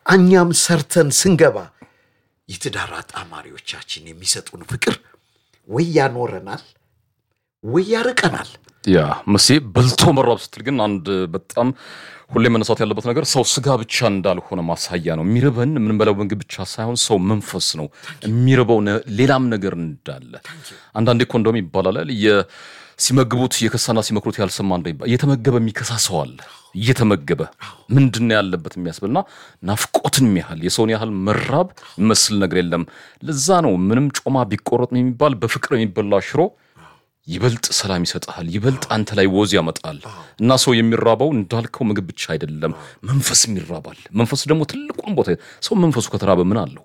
እኛም ሰርተን ስንገባ የትዳር አጣማሪዎቻችን የሚሰጡን ፍቅር ወይ ያኖረናል ወይ ያርቀናል። ያ መሴ በልቶ መራብ ስትል ግን አንድ በጣም ሁሌ መነሳት ያለበት ነገር ሰው ስጋ ብቻ እንዳልሆነ ማሳያ ነው። የሚርበን የምንበላው ምግብ ብቻ ሳይሆን ሰው መንፈስ ነው የሚርበው ነ- ሌላም ነገር እንዳለ። አንዳንዴ እኮ እንደውም ይባላል የ- ሲመግቡት የከሳና ሲመክሩት ያልሰማ እንደሚባል እየተመገበ የሚከሳ ሰው አለ። እየተመገበ ምንድን ነው ያለበት የሚያስብልና ናፍቆትን ያህል የሰውን ያህል መራብ የሚመስል ነገር የለም። ለዛ ነው ምንም ጮማ ቢቆረጥ የሚባል በፍቅር የሚበላ ሽሮ ይበልጥ ሰላም ይሰጥሃል፣ ይበልጥ አንተ ላይ ወዝ ያመጣል። እና ሰው የሚራባው እንዳልከው ምግብ ብቻ አይደለም፣ መንፈስም ይራባል። መንፈስ ደግሞ ትልቁን ቦታ ሰው መንፈሱ ከተራበ ምን አለው?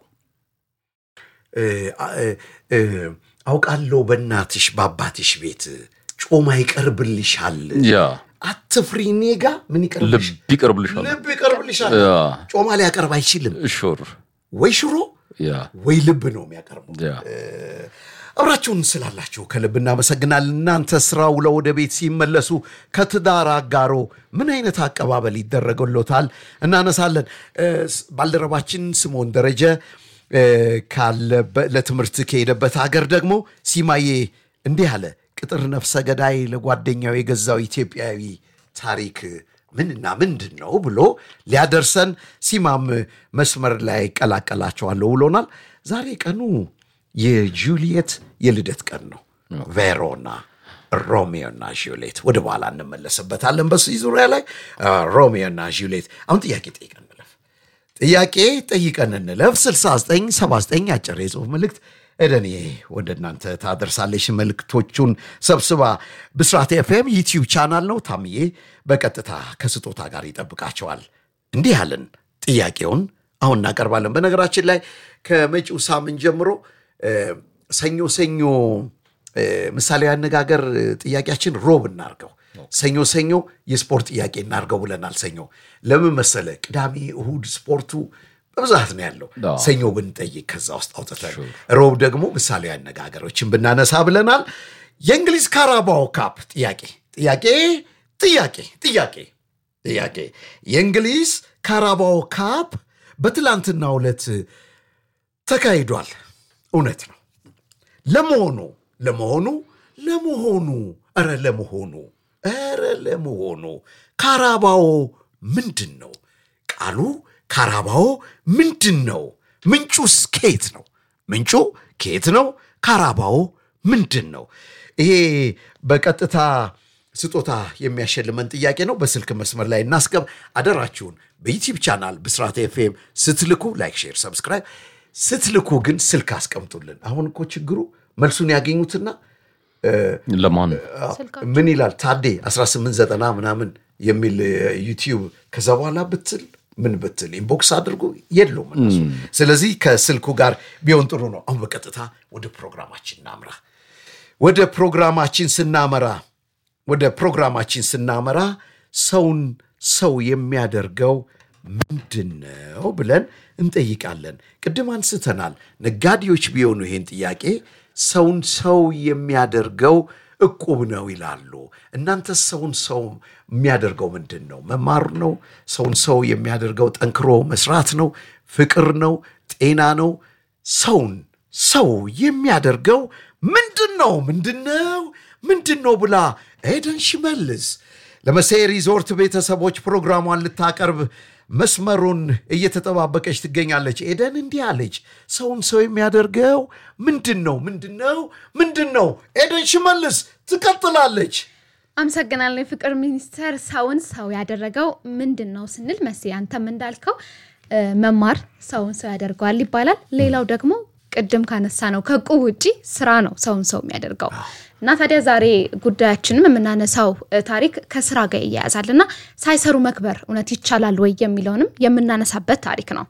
እ፣ እ፣ እ፣ አውቃለሁ በእናትሽ በአባትሽ ቤት ጮማ ይቀርብልሻል። ያ አትፍሪ፣ እኔ ጋ ምን ይቀርብልሽ? ልብ ይቀርብልሻል። ልብ ይቀርብልሻል። ያ ጮማ ሊያቀርብ አይችልም። ሹር ወይ ሽሮ ያ ወይ ልብ ነው የሚያቀርበው። ያ አብራችሁን ስላላችሁ ከልብ እናመሰግናለን። እናንተ ስራ ውለው ወደ ቤት ሲመለሱ ከትዳር አጋሮ ምን አይነት አቀባበል ይደረግሎታል እናነሳለን። እ፣ ስ- ባልደረባችን ስምዖን ደረጀ እ፣ ካለበ- ለትምህርት ከሄደበት ሀገር ደግሞ ሲማዬ እንዲህ አለ። ቅጥር ነፍሰ ገዳይ ለጓደኛው የገዛው ኢትዮጵያዊ ታሪክ ምንና ምንድን ነው ብሎ ሊያደርሰን ሲማም መስመር ላይ ቀላቀላቸዋለሁ ብሎናል። ዛሬ ቀኑ የጁሊየት የልደት ቀን ነው። ቬሮና ሮሚዮና ጁሌት ወደ በኋላ እንመለስበታለን። በዚህ ዙሪያ ላይ ሮሚዮና ጁሌት አሁን ጥያቄ ጠይቀን እንለፍ። ጥያቄ ጠይቀን እንለፍ። 6979 አጭር የጽሁፍ መልእክት እደኔ ወደ እናንተ ታደርሳለች። መልእክቶቹን ሰብስባ ብስራት ኤፍኤም ዩቲዩብ ቻናል ነው። ታምዬ በቀጥታ ከስጦታ ጋር ይጠብቃቸዋል። እንዲህ ያለን ጥያቄውን አሁን እናቀርባለን። በነገራችን ላይ ከመጪው ሳምንት ጀምሮ እ፣ ሰኞ ሰኞ እ፣ ምሳሌ አነጋገር እ፣ ጥያቄያችን ሮብ እናርገው። ሰኞ ሰኞ የስፖርት ጥያቄ እናርገው ብለናል። ሰኞ ለምን መሰለ? ቅዳሜ እሁድ ስፖርቱ በብዛት ነው ያለው። አዎ። ሰኞ ብንጠይቅ ከዛ ውስጥ አውጥተን ሮብ ደግሞ ምሳሌ አነጋገሮችን ብናነሳ ብለናል። የእንግሊዝ ካራባኦ ካፕ ጥያቄ ጥያቄ ጥያቄ ጥያቄ ጥያቄ የእንግሊዝ ካራባኦ ካፕ በትላንትናው ዕለት ተካሂዷል። እውነት ነው። ለመሆኑ ለመሆኑ ለመሆኑ ኧረ ለመሆኑ ኧረ ለመሆኑ ካራባኦ ምንድን ነው? ቃሉ ካራባኦ ምንድን ነው? ምንጩስ ከየት ነው? ምንጩ ከየት ነው? ካራባኦ ምንድን ነው? ይሄ በቀጥታ ስጦታ የሚያሸልመን ጥያቄ ነው። በስልክ መስመር ላይ እናስገብ። አደራችሁን በዩቲዩብ ቻናል ብስራት ኤፍኤም ስትልኩ ላይክ፣ ሼር፣ ሰብስክራይብ ስትልኩ ግን ስልክ አስቀምጡልን። አሁን እኮ ችግሩ መልሱን ያገኙትና ለማን ምን ይላል ታዴ 1890 ምናምን የሚል ዩቲዩብ ከዛ በኋላ ብትል ምን ብትል ኢንቦክስ አድርጎ የለውም እነሱ። ስለዚህ ከስልኩ ጋር ቢሆን ጥሩ ነው። አሁን በቀጥታ ወደ ፕሮግራማችን እናምራ። ወደ ፕሮግራማችን ስናመራ ወደ ፕሮግራማችን ስናመራ ሰውን ሰው የሚያደርገው ምንድን ነው ብለን እንጠይቃለን። ቅድም አንስተናል። ነጋዴዎች ቢሆኑ ይሄን ጥያቄ ሰውን ሰው የሚያደርገው እቁብ ነው ይላሉ። እናንተ ሰውን ሰው የሚያደርገው ምንድን ነው? መማር ነው? ሰውን ሰው የሚያደርገው ጠንክሮ መስራት ነው? ፍቅር ነው? ጤና ነው? ሰውን ሰው የሚያደርገው ምንድን ነው? ምንድን ነው? ምንድን ነው ብላ ኤደን ሽመልስ ለመሴ ሪዞርት ቤተሰቦች ፕሮግራሟን ልታቀርብ መስመሩን እየተጠባበቀች ትገኛለች። ኤደን እንዲህ አለች፣ ሰውን ሰው የሚያደርገው ምንድን ነው? ምንድን ነው? ምንድን ነው? ኤደን ሽመልስ ትቀጥላለች። አመሰግናለሁ። የፍቅር ሚኒስቴር ሰውን ሰው ያደረገው ምንድን ነው ስንል መስ አንተም እንዳልከው እ፣ መማር ሰውን ሰው ያደርገዋል ይባላል። ሌላው ደግሞ ቅድም ካነሳ ነው ከዕቁብ ውጪ ስራ ነው ሰውን ሰው የሚያደርገው እና ታዲያ ዛሬ ጉዳያችንም የምናነሳው እ፣ ታሪክ ከስራ ጋር ይያያዛል እና ሳይሰሩ መክበር እውነት ይቻላል ወይ የሚለውንም የምናነሳበት ታሪክ ነው።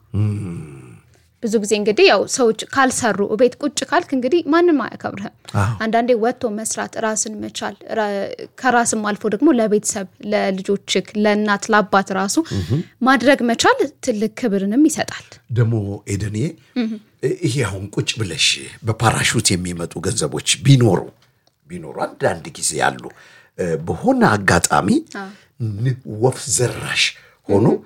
ብዙ ጊዜ እንግዲህ ያው ሰዎች ካልሰሩ ቤት ቁጭ ካልክ እንግዲህ ማንም አያከብርህም። አንዳንዴ ወጥቶ መስራት ራስን መቻል ራ- ከራስም አልፎ ደግሞ ለቤተሰብ ለልጆችክ፣ ለእናት ለአባት ራሱ ማድረግ መቻል ትልቅ ክብርንም ይሰጣል። ደግሞ ኤደኔ ይሄ አሁን ቁጭ ብለሽ በፓራሹት የሚመጡ ገንዘቦች ቢኖሩ ቢኖሩ አንዳንድ ጊዜ ያሉ እ፣ በሆነ አጋጣሚ ን- ወፍ ዘራሽ ሆኖ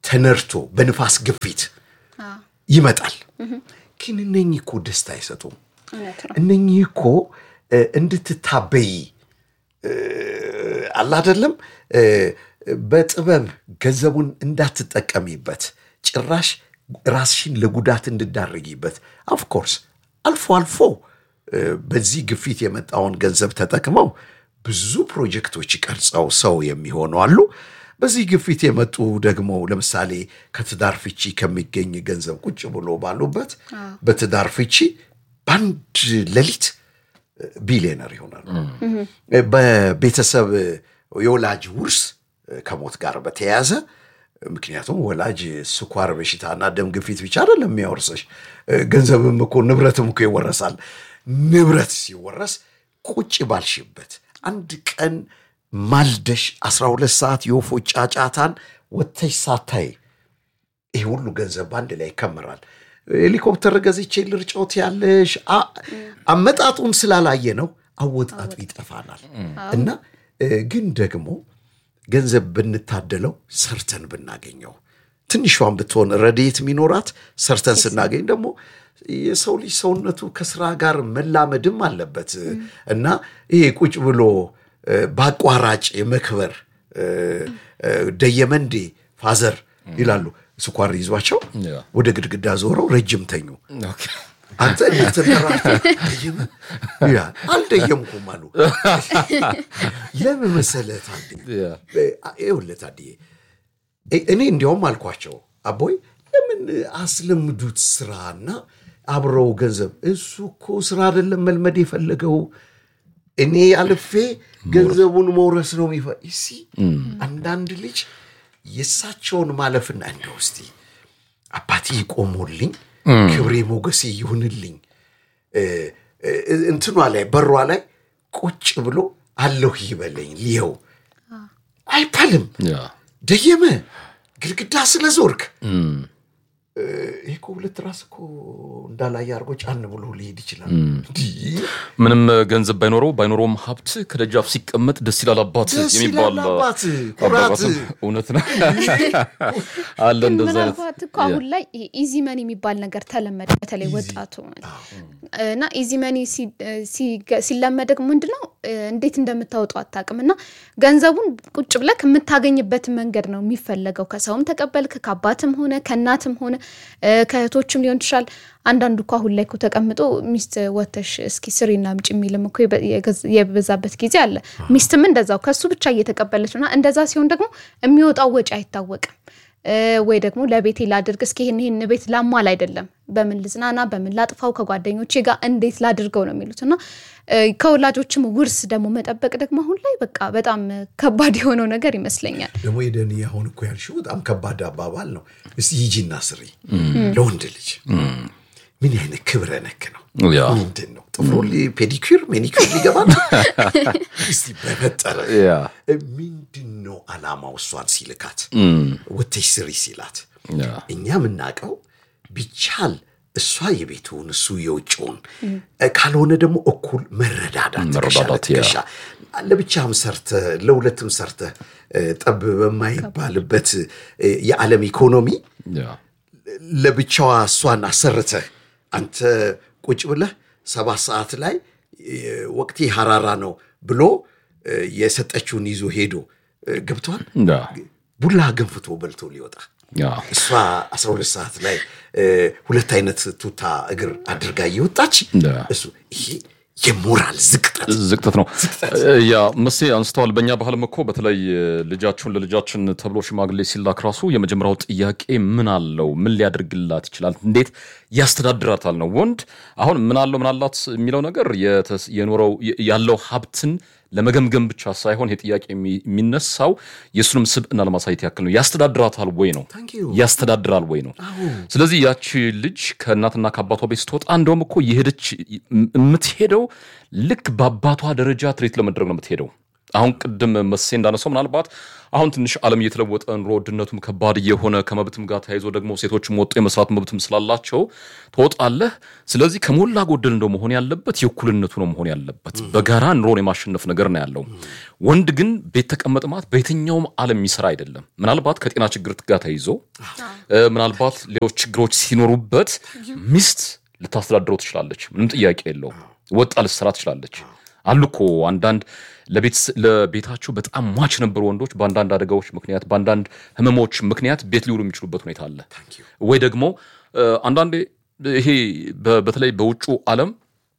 ተነድቶ በንፋስ ግፊት ይመጣል። ግን እነኚህ እኮ ደስታ አይሰጡም። እውነት ነው። እነኚህ እኮ እ፣ እንድትታበይ እ፣ አለ አይደለም እ፣ በጥበብ ገንዘቡን እንዳትጠቀሚበት ጭራሽ ራስሽን ለጉዳት እንድዳረጊበት ኦፍኮርስ አልፎ አልፎ እ፣ በዚህ ግፊት የመጣውን ገንዘብ ተጠቅመው ብዙ ፕሮጀክቶች ቀርጸው ሰው የሚሆኑ አሉ። በዚህ ግፊት የመጡ ደግሞ ለምሳሌ ከትዳር ፍቺ ከሚገኝ ገንዘብ ቁጭ ብሎ ባሉበት በትዳር ፍቺ በአንድ ሌሊት ቢሊዮነር ይሆናሉ። በቤተሰብ የወላጅ ውርስ ከሞት ጋር በተያያዘ ምክንያቱም ወላጅ ስኳር በሽታና ደም ግፊት ብቻ አይደለም የሚያወርሰሽ፣ ገንዘብም እኮ ንብረትም እኮ ይወረሳል። ንብረት ሲወረስ ቁጭ ባልሽበት አንድ ቀን ማልደሽ 12 ሰዓት የወፎች ጫጫታን ወጥተሽ ሳታይ ይህ ሁሉ ገንዘብ በአንድ ላይ ይከመራል። ሄሊኮፕተር ገዝቼ ልርጮት ያለሽ አ- አመጣጡን ስላላየ ነው አወጣጡ ይጠፋናል። እና እ፣ ግን ደግሞ ገንዘብ ብንታደለው ሰርተን ብናገኘው ትንሿን ብትሆን ረድኤት የሚኖራት ሰርተን ስናገኝ ደግሞ የሰው ልጅ ሰውነቱ ከስራ ጋር መላመድም አለበት እና ይሄ ቁጭ ብሎ እ፣ በአቋራጭ የመክበር እ፣ እ፣ ደየመንዴ ፋዘር ይላሉ ስኳር ይዟቸው ያ። ወደ ግድግዳ ዞረው ረጅም ተኙ። ኦኬ። አንተ እንዴት ተራራ ደየመ ይላል። አልደየምኩም አሉ። ለምን መሰለህ ታድዬ? ያ። ይኸውልህ ታድዬ እ- እኔ እንዲያውም አልኳቸው አቦይ ለምን አስለምዱት ስራና አብረው ገንዘብ እሱ እኮ ስራ አይደለም መልመድ የፈለገው እኔ አልፌ ገንዘቡን መውረስ ነው የሚፈ እሲ አንዳንድ ልጅ የእሳቸውን ማለፍና እንደው እስቲ አባቴ ቆሞልኝ ክብሬ ሞገሴ ይሁንልኝ እ፣ እ፣ እንትኗ ላይ በሯ ላይ ቁጭ ብሎ አለሁ ይበለኝ ልየው አይባልም። ያ። ደየመ ግድግዳ ስለ ዞርክ ይህ እኮ ሁለት ራስ እኮ እንዳላየ አድርጎ ጫን ብሎ ሊሄድ ይችላል። እንዲህ ምንም ገንዘብ ባይኖረው ባይኖረውም ሀብት ከደጃፍ ሲቀመጥ ደስ ይላል አባት ደስ የሚባል ይላል አባት፣ ኩራት። አባባትም እውነት ነው አለ ግን እንደዚህ አይነት ምናልባት እኮ አሁን ላይ ይሄ ኢዚ መኒ የሚባል ነገር ተለመደ፣ በተለይ ወጣቱ እና ኢዚ መኒ ሲ- ሲገ- ሲለመድ ደግሞ ምንድነው እ፣ እንዴት እንደምታወጡ አታውቅም። እና ገንዘቡን ቁጭ ብለክ የምታገኝበትን መንገድ ነው የሚፈለገው። ከሰውም ተቀበልክ፣ ከአባትም ሆነ ከእናትም ሆነ እ፣ ከእህቶችም ሊሆን ይችላል። አንዳንዱ እኮ አሁን ላይ እኮ ተቀምጦ ሚስት ወተሽ እስኪ ስሪና ምጭ የሚልም እኮ የበ- የገዝ- የበዛበት ጊዜ አለ። ሚስትም እንደዛው ከሱ ብቻ እየተቀበለች ነው። እና እንደዛ ሲሆን ደግሞ የሚወጣው ወጪ አይታወቅም። እ፣ ወይ ደግሞ ለቤቴ ላድርግ እስኪ ይህን ይህን ቤት ላሟል አይደለም፣ በምን ልዝናና፣ በምን ላጥፋው፣ ከጓደኞቼ ጋር እንዴት ላድርገው ነው የሚሉት እና እ፣ ከወላጆችም ውርስ ደግሞ መጠበቅ ደግሞ አሁን ላይ በቃ በጣም ከባድ የሆነው ነገር ይመስለኛል። ደግሞ የደን አሁን እኮ ያልሽው በጣም ከባድ አባባል ነው። እስቲ ሂጂና ስሪ ለወንድ ልጅ ምን አይነት ክብረ ነክ ነው? ያ። ምንድን ነው ጥፍሮ ፔዲኩር ሜኒኩር ሊገባ ነው? እስቲ በፈጠረ ያ። ምንድን ነው አላማው? እሷን ሲልካት ወተሽ ስሪ ሲላት ያ። እኛ የምናውቀው ቢቻል እሷ የቤቱን እሱ የውጭውን ካልሆነ ደግሞ እኩል መረዳዳት ትከሻ መረዳዳት፣ ያ። ለትከሻ ለብቻም ሰርተ ለሁለትም ሰርተ ጠብ በማይባልበት እ፣ የዓለም ኢኮኖሚ ያ። ለብቻዋ እሷን አሰርተህ አንተ ቁጭ ብለህ ሰባት ሰዓት ላይ እ፣ ወቅቴ ሀራራ ነው ብሎ እ፣ የሰጠችውን ይዞ ሄዶ እ፣ ገብቷል ያ። ቡላ ገንፍቶ በልቶ ሊወጣ ያ። እሷ 12 ሰዓት ላይ እ፣ ሁለት አይነት ቱታ እግር አድርጋ እየወጣች ያ። እሱ ይሄ የሞራል ዝቅጠት ዝቅጠት ነው። ያ መሴ አንስተዋል። በእኛ ባህልም እኮ በተለይ ልጃችሁን ለልጃችን ተብሎ ሽማግሌ ሲላክ ራሱ የመጀመሪያው ጥያቄ ምን አለው፣ ምን ሊያደርግላት ይችላል፣ እንዴት ያስተዳድራታል ነው። ወንድ አሁን ምን አለው ምን አላት የሚለው ነገር የተስ- የኖረው ያለው ሀብትን ለመገምገም ብቻ ሳይሆን ይሄ ጥያቄ የሚ- የሚነሳው የእሱንም ስብዕና ለማሳየት ያክል ነው። ያስተዳድራታል ወይ ነው Thank you. ያስተዳድራል ወይ ነው። ስለዚህ ያቺ ልጅ ከእናትና ከአባቷ ቤት ስትወጣ እንደውም እኮ የሄደች የምትሄደው ልክ በአባቷ ደረጃ ትሬት ለመድረግ ነው የምትሄደው። አሁን ቅድም መሴ እንዳነሳው ምናልባት አሁን ትንሽ ዓለም እየተለወጠ ኑሮ ውድነቱም ከባድ እየሆነ ከመብትም ጋር ተያይዞ ደግሞ ሴቶችም ወጡ የመስራት መብትም ስላላቸው ትወጣለህ። ስለዚህ ከሞላ ጎደል እንደው መሆን ያለበት የእኩልነቱ ነው መሆን ያለበት። በጋራ ኑሮን የማሸነፍ ነገር ነው ያለው። ወንድ ግን ቤት ተቀመጥ ማለት በየትኛውም ዓለም የሚሰራ አይደለም። ምናልባት ከጤና ችግር ጋር ተይዞ ምናልባት ሌሎች ችግሮች ሲኖሩበት ሚስት ልታስተዳድረው ትችላለች። ምንም ጥያቄ የለውም። ወጣ ልትሰራ ትችላለች። አሉ እኮ አንዳንድ ለቤታቸው በጣም ሟች ነበሩ ወንዶች በአንዳንድ አደጋዎች ምክንያት በአንዳንድ ህመሞች ምክንያት ቤት ሊውሉ የሚችሉበት ሁኔታ አለ። ወይ ደግሞ አንዳንዴ ይሄ በተለይ በውጩ ዓለም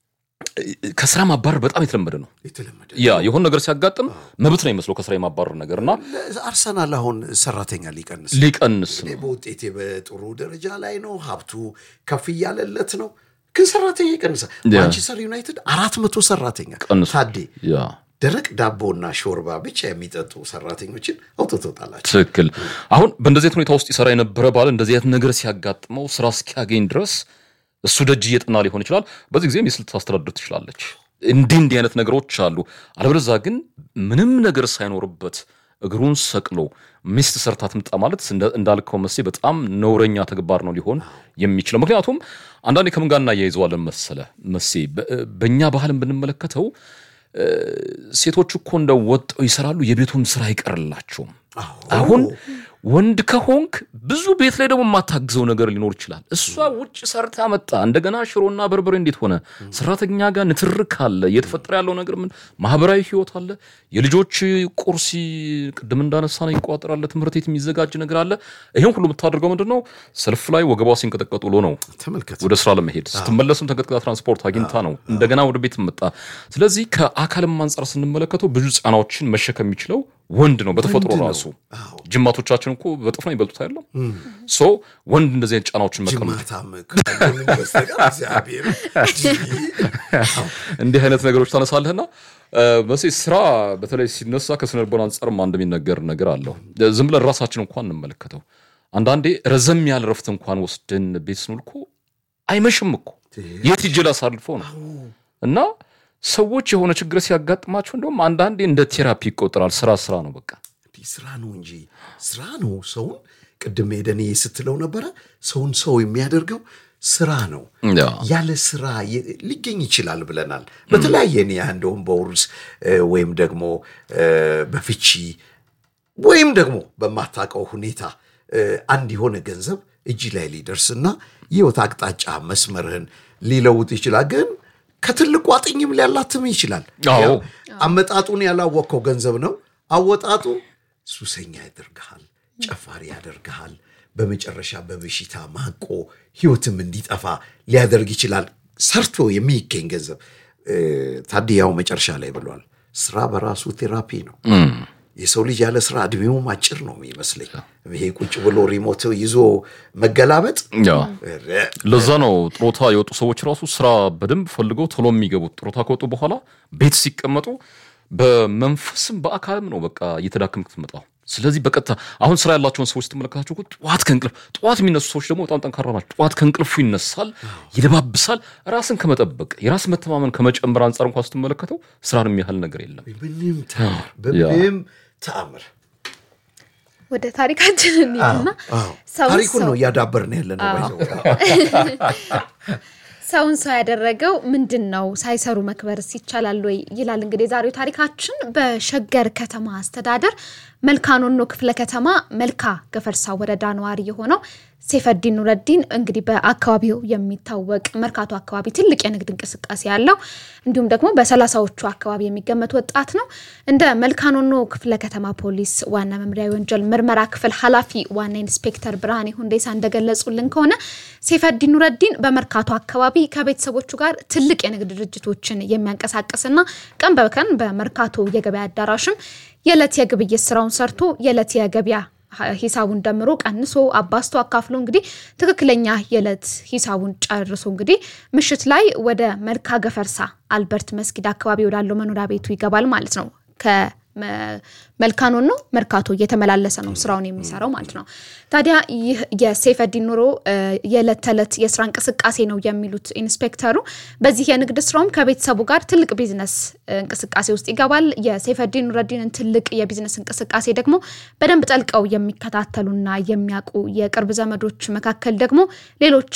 ከስራ ማባረር በጣም የተለመደ ነው። ያ የሆነ ነገር ሲያጋጥም መብት ነው የሚመስለው ከስራ የማባረር ነገር እና አርሰናል አሁን ሰራተኛ ሊቀንስ ሊቀንስ ነው። በውጤቴ በጥሩ ደረጃ ላይ ነው፣ ሀብቱ ከፍ እያለለት ነው፣ ግን ሰራተኛ ይቀንሳል። ማንቸስተር ዩናይትድ አራት መቶ ሰራተኛ ቀንሷል። ታዴ ያ ደረቅ ዳቦና ሾርባ ብቻ የሚጠጡ ሰራተኞችን አውጥቶታላቸው። ትክክል። አሁን በእንደዚህ አይነት ሁኔታ ውስጥ ይሰራ የነበረ ባል እንደዚህ አይነት ነገር ሲያጋጥመው ስራ እስኪያገኝ ድረስ እሱ ደጅ እየጠና ሊሆን ይችላል። በዚህ ጊዜ ሚስት ልታስተዳድር ትችላለች። እንዲህ እንዲህ አይነት ነገሮች አሉ። አለበለዚያ ግን ምንም ነገር ሳይኖርበት እግሩን ሰቅሎ ሚስት ሰርታ ትምጣ ማለት እንዳልከው መሴ በጣም ነውረኛ ተግባር ነው ሊሆን የሚችለው። ምክንያቱም አንዳንዴ ከምን ጋር እናያይዘዋለን መሰለ መሴ በእኛ ባህልን ብንመለከተው ሴቶች እኮ እንደ ወጠው ይሰራሉ፣ የቤቱን ስራ አይቀርላቸውም። አሁን ወንድ ከሆንክ ብዙ ቤት ላይ ደግሞ የማታግዘው ነገር ሊኖር ይችላል። እሷ ውጭ ሰርታ መጣ፣ እንደገና ሽሮና በርበሬ እንዴት ሆነ? ሰራተኛ ጋር ንትርክ አለ፣ እየተፈጠረ ያለው ነገር ምን ማህበራዊ ህይወት አለ፣ የልጆች ቁርሲ ቅድም እንዳነሳ ነው ይቋጠራለ፣ ትምህርት ቤት የሚዘጋጅ ነገር አለ። ይህን ሁሉ የምታደርገው ምንድን ነው? ሰልፍ ላይ ወገቧ ሲንቀጠቀጥ ውሎ ነው ተመልከት ወደ ስራ ለመሄድ ስትመለስም ተንቀጥቅጣ ትራንስፖርት አግኝታ ነው እንደገና ወደ ቤት መጣ። ስለዚህ ከአካልም አንጻር ስንመለከተው ብዙ ጫናዎችን መሸከም የሚችለው ወንድ ነው በተፈጥሮ ወንድ ነው። ራሱ። አዎ። ጅማቶቻችን እኮ በጥፍ ነው ይበልጡት አይደለም። ሶ ወንድ እንደዚህ አይነት ጫናዎችን መቀመጥ ጅማታም ካልሆንን በስተቀር እግዚአብሔር እንዲህ አይነት ነገሮች ታነሳለህና መሴ ስራ በተለይ ሲነሳ ከስነ ልቦና አንጻርም አንድ የሚነገር ነገር አለው። ዝም ብለን ራሳችን እንኳን እንመለከተው። አንዳንዴ ረዘም ያለ ረፍት እንኳን ወስደን ቤት ስንውል እኮ አይመሽም እኮ የት ሂጅ ላሳልፈው ነው እና ሰዎች የሆነ ችግር ሲያጋጥማቸው እንደውም አንዳንዴ እንደ ቴራፒ ይቆጠራል። ስራ ስራ ነው በቃ እንዲህ ስራ ነው እንጂ ስራ ነው ሰውን ቅድም ሄደን ስትለው ነበረ ሰውን ሰው የሚያደርገው ስራ ነው ያ። ያለ ስራ የ- ሊገኝ ይችላል ብለናል በተለያየ ኒያ እንደውም በውርስ እ፣ ወይም ደግሞ እ፣ በፍቺ ወይም ደግሞ በማታውቀው ሁኔታ እ፣ አንድ የሆነ ገንዘብ እጅ ላይ ሊደርስና የህይወት አቅጣጫ መስመርህን ሊለውጥ ይችላል ግን ከትልቁ አጥኝም ሊያላትም ይችላል አዎ። ያው አመጣጡን ያላወቅከው ገንዘብ ነው አወጣጡ ሱሰኛ ያደርግሃል ጨፋሪ ያደርግሃል በመጨረሻ በበሽታ ማቆ ህይወትም እንዲጠፋ ሊያደርግ ይችላል ሰርቶ የሚገኝ ገንዘብ እ፣ ታዲያው መጨረሻ ላይ ብሏል ስራ በራሱ ቴራፒ ነው የሰው ልጅ ያለ ስራ እድሜውም አጭር ነው የሚመስለኝ ይሄ ቁጭ ብሎ ሪሞት ይዞ መገላበጥ ያ ኧረ፣ ለዛ ነው ጥሮታ የወጡ ሰዎች ራሱ ስራ በደንብ ፈልገው ቶሎ የሚገቡት። ጥሮታ ከወጡ በኋላ ቤት ሲቀመጡ በመንፈስም በአካልም ነው በቃ እየተዳከምክ ትመጣው። ስለዚህ በቀጥታ አሁን ስራ ያላቸውን ሰዎች ስትመለከታቸው እኮ ጠዋት ከእንቅልፍ ጠዋት የሚነሱ ሰዎች ደግሞ በጣም ጠንካራ ናቸው። ጠዋት ከእንቅልፉ ይነሳል፣ ይለባብሳል። ራስን ከመጠበቅ የራስ መተማመን ከመጨመር አንጻር እንኳን ስትመለከተው ስራን የሚያህል ነገር የለም። ምንም ተአምር በምንም ተአምር ወደ ታሪካችን እንሂድና አዎ፣ ሰውን ታሪኩን ሰው- ነው እያዳበርን ያለ ነው ባይዘው። ሰውን ሰው ያደረገው ምንድን ነው? ሳይሰሩ መክበርስ ይቻላል ወይ ይላል። እንግዲህ የዛሬው ታሪካችን በሸገር ከተማ አስተዳደር መልካኖኖ ክፍለ ከተማ መልካ ገፈርሳ ወረዳ ነዋሪ የሆነው ሴፈዲን ኑረዲን እንግዲህ በአካባቢው የሚታወቅ መርካቶ አካባቢ ትልቅ የንግድ እንቅስቃሴ ያለው እንዲሁም ደግሞ በሰላሳዎቹ አካባቢ የሚገመት ወጣት ነው። እንደ መልካኖኖ ክፍለ ከተማ ፖሊስ ዋና መምሪያ የወንጀል ምርመራ ክፍል ኃላፊ ዋና ኢንስፔክተር ብርሃኔ ሁንዴሳ እንደገለጹልን ከሆነ ሴፈዲን ኑረዲን በመርካቶ አካባቢ ከቤተሰቦቹ ጋር ትልቅ የንግድ ድርጅቶችን የሚያንቀሳቅስና ቀን በቀን በመርካቶ የገበያ አዳራሽም የዕለት የግብይት ስራውን ሰርቶ የዕለት የገበያ ሂሳቡን ደምሮ ቀንሶ አባስቶ አካፍሎ እንግዲህ ትክክለኛ የዕለት ሂሳቡን ጨርሶ እንግዲህ ምሽት ላይ ወደ መልካ ገፈርሳ አልበርት መስጊድ አካባቢ ወዳለው መኖሪያ ቤቱ ይገባል ማለት ነው። መልካኖን ነው መርካቶ እየተመላለሰ ነው ስራውን የሚሰራው ማለት ነው። ታዲያ ይህ የሰይፈዲን ኑሮ የዕለት ተዕለት የስራ እንቅስቃሴ ነው የሚሉት ኢንስፔክተሩ በዚህ የንግድ ስራውም ከቤተሰቡ ጋር ትልቅ ቢዝነስ እንቅስቃሴ ውስጥ ይገባል። የሰይፈዲን ኑረዲንን ትልቅ የቢዝነስ እንቅስቃሴ ደግሞ በደንብ ጠልቀው የሚከታተሉና የሚያውቁ የቅርብ ዘመዶች መካከል ደግሞ ሌሎች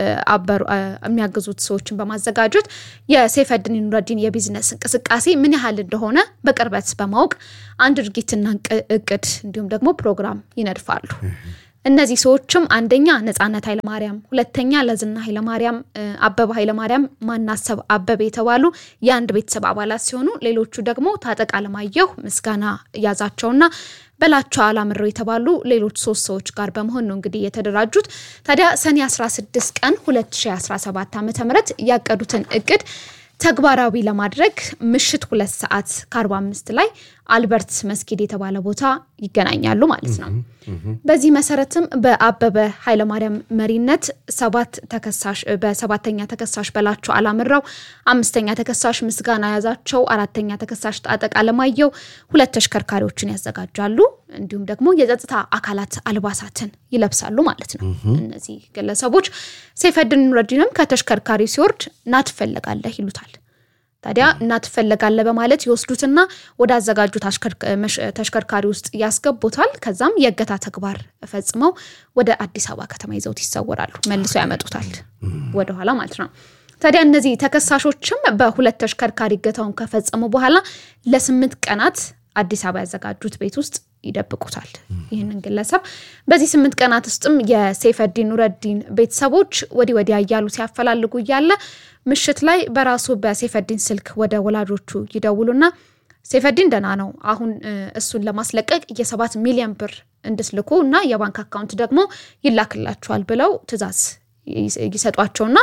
የሚያግዙት ሰዎችን በማዘጋጀት የሰይፈዲን ኑረዲን የቢዝነስ እንቅስቃሴ ምን ያህል እንደሆነ በቅርበት በማወቅ አንድ ድርጊትና እቅድ እንዲሁም ደግሞ ፕሮግራም ይነድፋሉ። እነዚህ ሰዎችም አንደኛ ነጻነት ኃይለማርያም፣ ሁለተኛ ለዝና ኃይለማርያም፣ አበበ ኃይለማርያም፣ ማናሰብ አበበ የተባሉ የአንድ ቤተሰብ አባላት ሲሆኑ ሌሎቹ ደግሞ ታጠቅ አለማየሁ፣ ምስጋና ያዛቸውና በላቸው አላምረው የተባሉ ሌሎች ሶስት ሰዎች ጋር በመሆን ነው እንግዲህ የተደራጁት። ታዲያ ሰኔ 16 ቀን 2017 ዓ ም ያቀዱትን እቅድ ተግባራዊ ለማድረግ ምሽት ሁለት ሰዓት ከ45 ላይ አልበርት መስጊድ የተባለ ቦታ ይገናኛሉ ማለት ነው። በዚህ መሰረትም በአበበ ኃይለማርያም መሪነት ሰባት ተከሳሽ በሰባተኛ ተከሳሽ በላቸው አላምራው፣ አምስተኛ ተከሳሽ ምስጋና ያዛቸው፣ አራተኛ ተከሳሽ ጣጠቅ አለማየሁ ሁለት ተሽከርካሪዎችን ያዘጋጃሉ። እንዲሁም ደግሞ የጸጥታ አካላት አልባሳትን ይለብሳሉ ማለት ነው። እነዚህ ግለሰቦች ሰይፈዲን ኑረዲንም ከተሽከርካሪ ሲወርድ ና ትፈለጋለህ ይሉታል። ታዲያ እና ትፈለጋለህ በማለት ይወስዱትና ወደ አዘጋጁት ተሽከርካሪ ውስጥ ያስገቡታል። ከዛም የእገታ ተግባር ፈጽመው ወደ አዲስ አበባ ከተማ ይዘውት ይሰወራሉ። መልሰው ያመጡታል ወደኋላ ማለት ነው። ታዲያ እነዚህ ተከሳሾችም በሁለት ተሽከርካሪ እገታውን ከፈጸሙ በኋላ ለስምንት ቀናት አዲስ አበባ ያዘጋጁት ቤት ውስጥ ይደብቁታል ይህንን ግለሰብ። በዚህ ስምንት ቀናት ውስጥም የሰይፈዲን ኑረዲን ቤተሰቦች ወዲህ ወዲያ እያሉ ሲያፈላልጉ እያለ ምሽት ላይ በራሱ በሰይፈዲን ስልክ ወደ ወላጆቹ ይደውሉና ሰይፈዲን ደህና ነው፣ አሁን እሱን ለማስለቀቅ የሰባት ሚሊዮን ብር እንድትልኩ እና የባንክ አካውንት ደግሞ ይላክላቸዋል ብለው ትዕዛዝ ይሰጧቸውና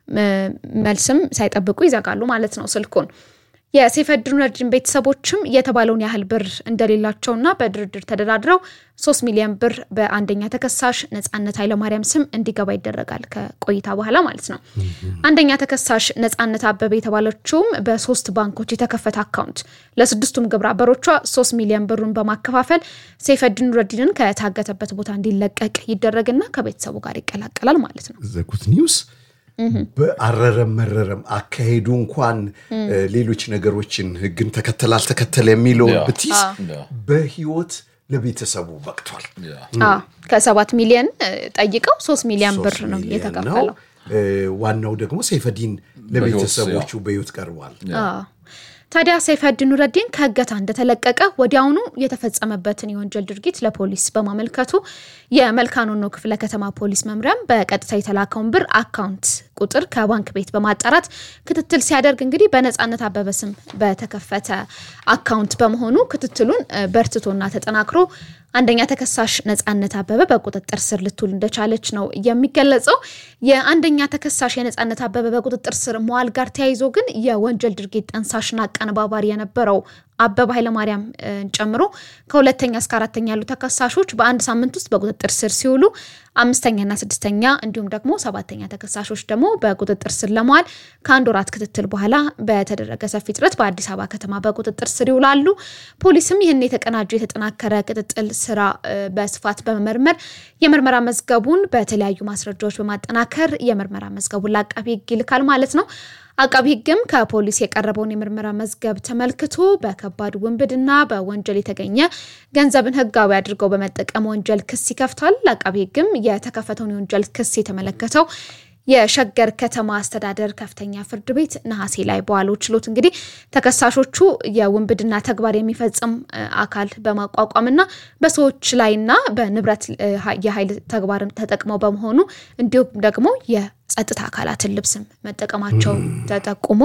መልስም ሳይጠብቁ ይዘጋሉ ማለት ነው ስልኩን። የሰይፈዲን ኑረዲን ቤተሰቦችም የተባለውን ያህል ብር እንደሌላቸውና በድርድር ተደራድረው ሶስት ሚሊዮን ብር በአንደኛ ተከሳሽ ነጻነት ኃይለማርያም ስም እንዲገባ ይደረጋል ከቆይታ በኋላ ማለት ነው። አንደኛ ተከሳሽ ነጻነት አበበ የተባለችውም በሶስት ባንኮች የተከፈተ አካውንት ለስድስቱም ግብረ አበሮቿ ሶስት ሚሊዮን ብሩን በማከፋፈል ሰይፈዲን ኑረዲንን ከታገተበት ቦታ እንዲለቀቅ ይደረግና ከቤተሰቡ ጋር ይቀላቀላል ማለት ነው። ዘጉት ኒውስ በአረረም መረረም አካሄዱ እንኳን ሌሎች ነገሮችን ሕግን ተከተል አልተከተለ የሚለውን ብትይዝ በህይወት ለቤተሰቡ በቅቷል። ከሰባት ሚሊዮን ጠይቀው ሶስት ሚሊዮን ብር ነው የተከፈለው። ዋናው ደግሞ ሰይፈዲን ለቤተሰቦቹ በህይወት ቀርቧል። ታዲያ ሰይፈዲን ኑረዲን ከእገታ እንደተለቀቀ ወዲያውኑ የተፈጸመበትን የወንጀል ድርጊት ለፖሊስ በማመልከቱ የመልካኖኖ ክፍለ ከተማ ፖሊስ መምሪያም በቀጥታ የተላከውን ብር አካውንት ቁጥር ከባንክ ቤት በማጣራት ክትትል ሲያደርግ እንግዲህ በነጻነት አበበ ስም በተከፈተ አካውንት በመሆኑ ክትትሉን በርትቶና ተጠናክሮ አንደኛ ተከሳሽ ነጻነት አበበ በቁጥጥር ስር ልትውል እንደቻለች ነው የሚገለጸው። የአንደኛ ተከሳሽ የነጻነት አበበ በቁጥጥር ስር መዋል ጋር ተያይዞ ግን የወንጀል ድርጊት ጠንሳሽና አቀነባባሪ የነበረው አበበ ኃይለማርያም ጨምሮ ከሁለተኛ እስከ አራተኛ ያሉ ተከሳሾች በአንድ ሳምንት ውስጥ በቁጥጥር ስር ሲውሉ አምስተኛና ስድስተኛ እንዲሁም ደግሞ ሰባተኛ ተከሳሾች ደግሞ በቁጥጥር ስር ለመዋል ከአንድ ወራት ክትትል በኋላ በተደረገ ሰፊ ጥረት በአዲስ አበባ ከተማ በቁጥጥር ስር ይውላሉ። ፖሊስም ይህን የተቀናጀ የተጠናከረ ቅጥጥል ስራ በስፋት በመመርመር የምርመራ መዝገቡን በተለያዩ ማስረጃዎች በማጠናከር የምርመራ መዝገቡን ለአቃቢ ሕግ ይልካል ማለት ነው። አቃቢ ሕግም ከፖሊስ የቀረበውን የምርመራ መዝገብ ተመልክቶ በከባድ ውንብድና በወንጀል የተገኘ ገንዘብን ሕጋዊ አድርገው በመጠቀም ወንጀል ክስ ይከፍታል። አቃቢ ሕግም የተከፈተውን የወንጀል ክስ የተመለከተው የሸገር ከተማ አስተዳደር ከፍተኛ ፍርድ ቤት ነሐሴ ላይ በዋለው ችሎት እንግዲህ ተከሳሾቹ የውንብድና ተግባር የሚፈጽም አካል በማቋቋምና በሰዎች ላይና በንብረት የኃይል ተግባርን ተጠቅመው በመሆኑ እንዲሁም ደግሞ የጸጥታ አካላትን ልብስም መጠቀማቸው ተጠቁሞ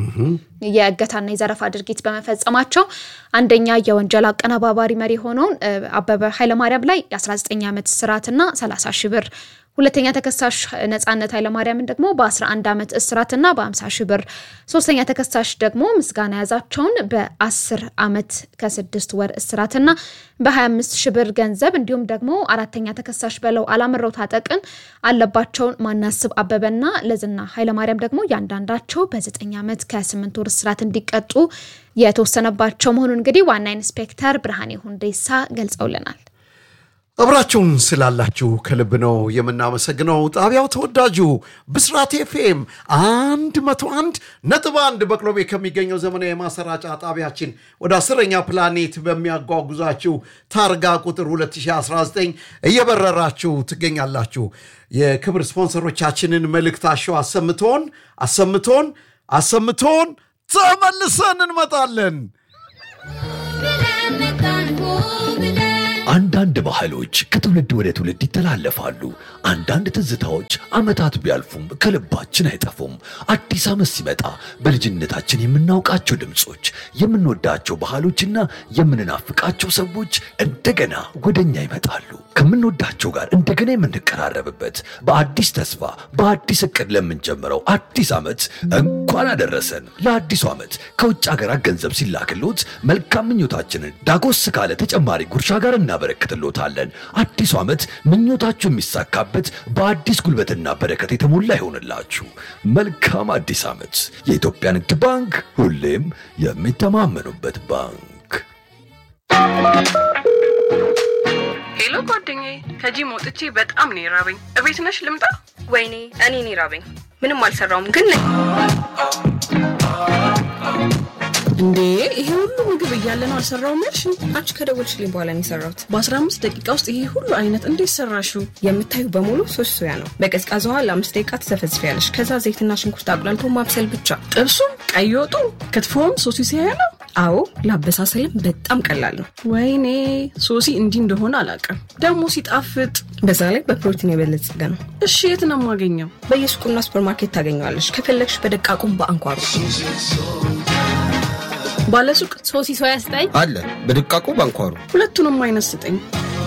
የእገታና የዘረፋ ድርጊት በመፈጸማቸው አንደኛ የወንጀል አቀነባባሪ መሪ የሆነውን አበበ ኃይለማርያም ላይ የ19 ዓመት ስርዓትና 30 ሺህ ብር ሁለተኛ ተከሳሽ ነጻነት ኃይለማርያምን ደግሞ በ11 ዓመት እስራትና በ50 ሺህ ብር፣ ሶስተኛ ተከሳሽ ደግሞ ምስጋና ያዛቸውን በ10 ዓመት ከስድስት ወር እስራትና በ25 ሺህ ብር ገንዘብ እንዲሁም ደግሞ አራተኛ ተከሳሽ በለው አላምረው ታጠቅን አለባቸውን ማናስብ አበበና ለዝና ኃይለማርያም ደግሞ እያንዳንዳቸው በ9 ዓመት ከ8 ወር እስራት እንዲቀጡ የተወሰነባቸው መሆኑን እንግዲህ ዋና ኢንስፔክተር ብርሃኔ ሁንዴሳ ገልጸውልናል። አብራችሁን ስላላችሁ ከልብ ነው የምናመሰግነው። ጣቢያው ተወዳጁ ብስራት ኤፍኤም አንድ መቶ አንድ ነጥብ አንድ በቅሎ ቤት ከሚገኘው ዘመናዊ የማሰራጫ ጣቢያችን ወደ አስረኛ ፕላኔት በሚያጓጉዛችሁ ታርጋ ቁጥር 2019 እየበረራችሁ ትገኛላችሁ። የክብር ስፖንሰሮቻችንን መልእክታቸው አሰምቶን አሰምቶን አሰምቶን ተመልሰን እንመጣለን። አንዳንድ ባህሎች ከትውልድ ወደ ትውልድ ይተላለፋሉ። አንዳንድ ትዝታዎች ዓመታት ቢያልፉም ከልባችን አይጠፉም። አዲስ ዓመት ሲመጣ በልጅነታችን የምናውቃቸው ድምፆች፣ የምንወዳቸው ባህሎችና የምንናፍቃቸው ሰዎች እንደገና ወደኛ ይመጣሉ። ከምንወዳቸው ጋር እንደገና የምንቀራረብበት በአዲስ ተስፋ በአዲስ እቅድ ለምንጀምረው አዲስ ዓመት እንኳን አደረሰን። ለአዲሱ ዓመት ከውጭ ሀገራት ገንዘብ ሲላክሎት መልካም ምኞታችንን ዳጎስ ካለ ተጨማሪ ጉርሻ ጋር እናበረክትሎታለን። አዲሱ ዓመት ምኞታችሁ የሚሳካበት በአዲስ ጉልበትና በረከት የተሞላ ይሆንላችሁ። መልካም አዲስ ዓመት። የኢትዮጵያ ንግድ ባንክ ሁሌም የሚተማመኑበት ባንክ። ሄሎ ጓደኛዬ፣ ከጂም ወጥቼ በጣም ነው የራበኝ። እቤት ነሽ ልምጣ? ወይኔ እኔን ይራበኝ። ምንም አልሰራውም ግን ነኝ። እንዴ ይሄ ሁሉ ምግብ እያለ ነው አልሰራውም ያልሽ? አንቺ ከደወልሽልኝ በኋላ ነው የሰራሁት። በ15 ደቂቃ ውስጥ ይሄ ሁሉ አይነት እንዴት ሰራሽው? የምታዩ በሙሉ ሶስት ሶያ ነው። በቀዝቃዛ ውሃ ለአምስት ደቂቃ ትዘፈዝፊያለሽ። ከዛ ዘይትና ሽንኩርት አቁላልቶ ማብሰል ብቻ። ጥብሱም፣ ቀይ ወጡ፣ ክትፎም ሶሲ ሲያያ ነው። አዎ ለአበሳሰልም በጣም ቀላል ነው። ወይኔ ሶሲ እንዲህ እንደሆነ አላውቅም። ደግሞ ሲጣፍጥ። በዛ ላይ በፕሮቲን የበለጸገ ነው። እሺ የት ነው የማገኘው? በየሱቁና ሱፐርማርኬት ታገኘዋለሽ። ከፈለግሽ በደቃቁም በአንኳሩ ባለሱቅ ሶሲ ሶያ ስጠኝ። አለ በድቃቁ ባንኳሩ ሁለቱንም አይነት ስጠኝ።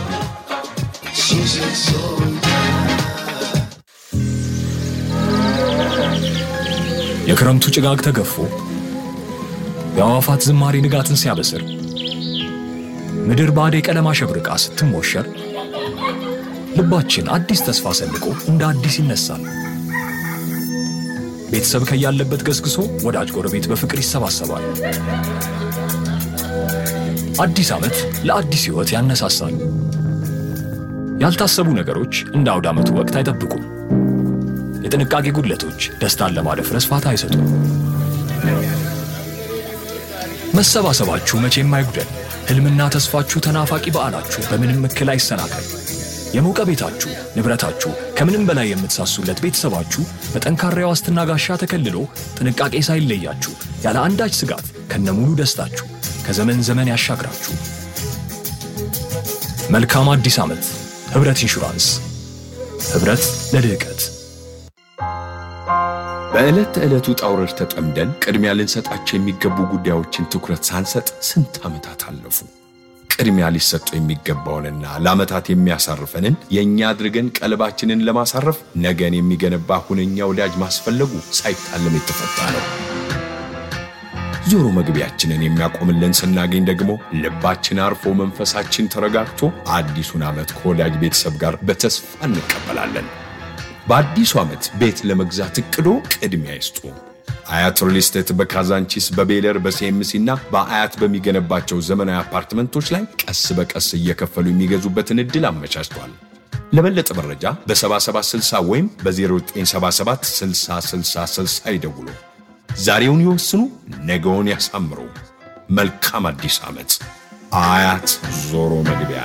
የክረምቱ ጭጋግ ተገፎ የአዕዋፋት ዝማሬ ንጋትን ሲያበስር ምድር በአደይ ቀለም አሸብርቃ ስትሞሸር ልባችን አዲስ ተስፋ ሰንቆ እንደ አዲስ ይነሳል። ቤተሰብ ከያለበት ገስግሶ ወዳጅ ጎረቤት በፍቅር ይሰባሰባል። አዲስ ዓመት ለአዲስ ሕይወት ያነሳሳል። ያልታሰቡ ነገሮች እንደ አውደ ዓመቱ ወቅት አይጠብቁም። የጥንቃቄ ጉድለቶች ደስታን ለማደፍረስ ፋታ አይሰጡም። መሰባሰባችሁ መቼም አይጉደል። ሕልምና ተስፋችሁ ተናፋቂ በዓላችሁ በምንም እክል አይሰናከል። የሞቀ ቤታችሁ፣ ንብረታችሁ፣ ከምንም በላይ የምትሳሱለት ቤተሰባችሁ በጠንካራ የዋስትና ጋሻ ተከልሎ ጥንቃቄ ሳይለያችሁ ያለ አንዳች ስጋት ከነሙሉ ደስታችሁ ከዘመን ዘመን ያሻግራችሁ። መልካም አዲስ ዓመት። ኅብረት ኢንሹራንስ፣ ኅብረት ለልህቀት። በዕለት ተዕለቱ ውጣ ውረድ ተጠምደን ቅድሚያ ልንሰጣቸው የሚገቡ ጉዳዮችን ትኩረት ሳንሰጥ ስንት ዓመታት አለፉ። ቅድሚያ ሊሰጡ የሚገባውንና ለዓመታት የሚያሳርፈንን የእኛ አድርገን ቀልባችንን ለማሳረፍ ነገን የሚገነባ ሁነኛ ወዳጅ ማስፈለጉ ሳይታለም የተፈታ ነው። ዞሮ መግቢያችንን የሚያቆምልን ስናገኝ ደግሞ ልባችን አርፎ መንፈሳችን ተረጋግቶ አዲሱን ዓመት ከወዳጅ ቤተሰብ ጋር በተስፋ እንቀበላለን። በአዲሱ ዓመት ቤት ለመግዛት እቅዶ ቅድሚያ ይስጡ። አያት ሪል ስቴት በካዛንቺስ በቤለር በሲኤምሲ እና በአያት በሚገነባቸው ዘመናዊ አፓርትመንቶች ላይ ቀስ በቀስ እየከፈሉ የሚገዙበትን ዕድል አመቻችቷል። ለበለጠ መረጃ በ7760 ወይም በ0977 6060 ይደውሉ። ዛሬውን ይወስኑ፣ ነገውን ያሳምሩ። መልካም አዲስ ዓመት። አያት ዞሮ መግቢያ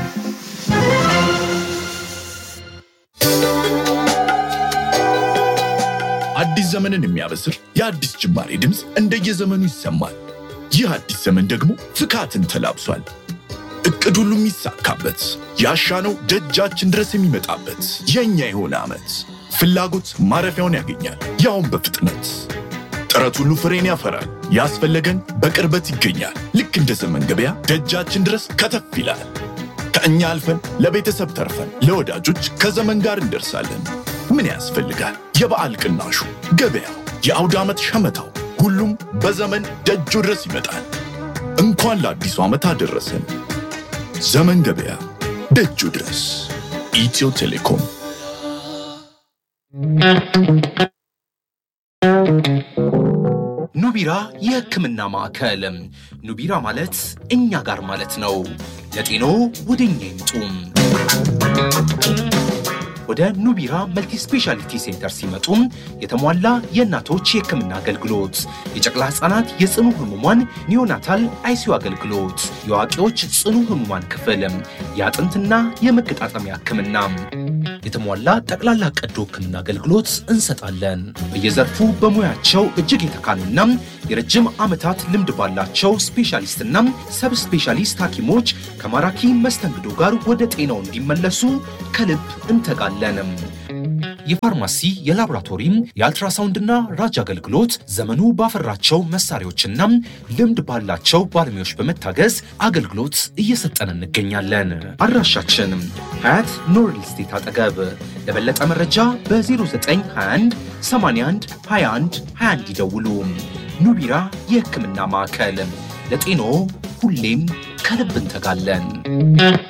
አዲስ ዘመንን የሚያበስር የአዲስ ጅማሬ ድምፅ እንደየዘመኑ ይሰማል። ይህ አዲስ ዘመን ደግሞ ፍካትን ተላብሷል። እቅድ ሁሉ የሚሳካበት ያሻነው ደጃችን ድረስ የሚመጣበት የእኛ የሆነ ዓመት ፍላጎት ማረፊያውን ያገኛል፣ ያውም በፍጥነት ጥረት ሁሉ ፍሬን ያፈራል። ያስፈለገን በቅርበት ይገኛል። ልክ እንደ ዘመን ገበያ ደጃችን ድረስ ከተፍ ይላል። ከእኛ አልፈን ለቤተሰብ ተርፈን ለወዳጆች ከዘመን ጋር እንደርሳለን። ምን ያስፈልጋል? የበዓል ቅናሹ፣ ገበያው፣ የአውደ ዓመት ሸመታው፣ ሁሉም በዘመን ደጁ ድረስ ይመጣል። እንኳን ለአዲሱ ዓመት አደረሰን። ዘመን ገበያ ደጁ ድረስ። ኢትዮ ቴሌኮም ኑቢራ የሕክምና ማዕከል። ኑቢራ ማለት እኛ ጋር ማለት ነው። ለጤኖ ወደ እኛ ይምጡ። ወደ ኑቢራ መልቲ ስፔሻሊቲ ሴንተር ሲመጡ የተሟላ የእናቶች የሕክምና አገልግሎት፣ የጨቅላ ሕፃናት የጽኑ ህሙማን ኒዮናታል አይሲዩ አገልግሎት፣ የአዋቂዎች ጽኑ ህሙማን ክፍል፣ የአጥንትና የመገጣጠሚያ ሕክምና፣ የተሟላ ጠቅላላ ቀዶ ሕክምና አገልግሎት እንሰጣለን። በየዘርፉ በሙያቸው እጅግ የተካኑና የረጅም ዓመታት ልምድ ባላቸው ስፔሻሊስትና ሰብ ስፔሻሊስት ሐኪሞች ከማራኪ መስተንግዶ ጋር ወደ ጤናው እንዲመለሱ ከልብ እንተጋለንም። የፋርማሲ የላቦራቶሪም የአልትራሳውንድና ራጅ አገልግሎት ዘመኑ ባፈራቸው መሳሪያዎችና ልምድ ባላቸው ባለሙያዎች በመታገዝ አገልግሎት እየሰጠን እንገኛለን። አድራሻችን ሀያት ኖርል ስቴት አጠገብ። ለበለጠ መረጃ በ0921 81 21 21 ይደውሉ። ኑቢራ የሕክምና ማዕከል ለጤኖ ሁሌም ከልብ እንተጋለን።